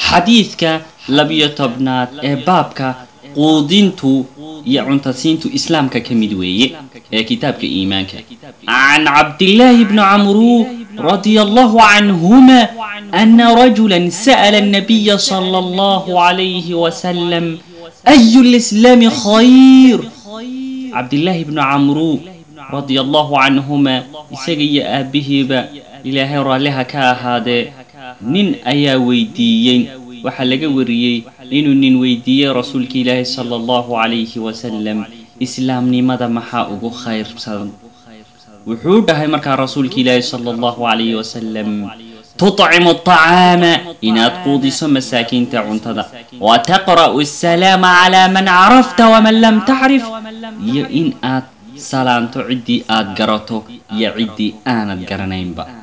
xadiidka labiyo tobnaad ee baabka quudintu iyo cuntasiintu islaamka ka mid weeye ee kitaabka iimaanka can cabdillaahi bni camru radia allahu canhuma ana rajula sa'la الnabiya slى اllahu عalayhi wasalam ayu lislaami khayr cabdillaahi bnu camru radia allahu canhuma isaga iyo aabihiiba ilaahay raalliha ka ahaadee nin ayaa weydiiyey waxaa laga wariyey inuu nin weydiiyey rasuulka ilaahi sala allahu calayhi wasalam islaamnimada maxaa ugu khayrsan wuxuu dhahay markaa rasuulka ilaahi sala allahu calayhi wasalam tutcimu aطacaama inaad quudiso masaakiinta cuntada wa taqra'u asalaama calaa man carafta waman lam tacrif iyo in aad salaanto ciddii aad garato iyo ciddii aanad garanaynba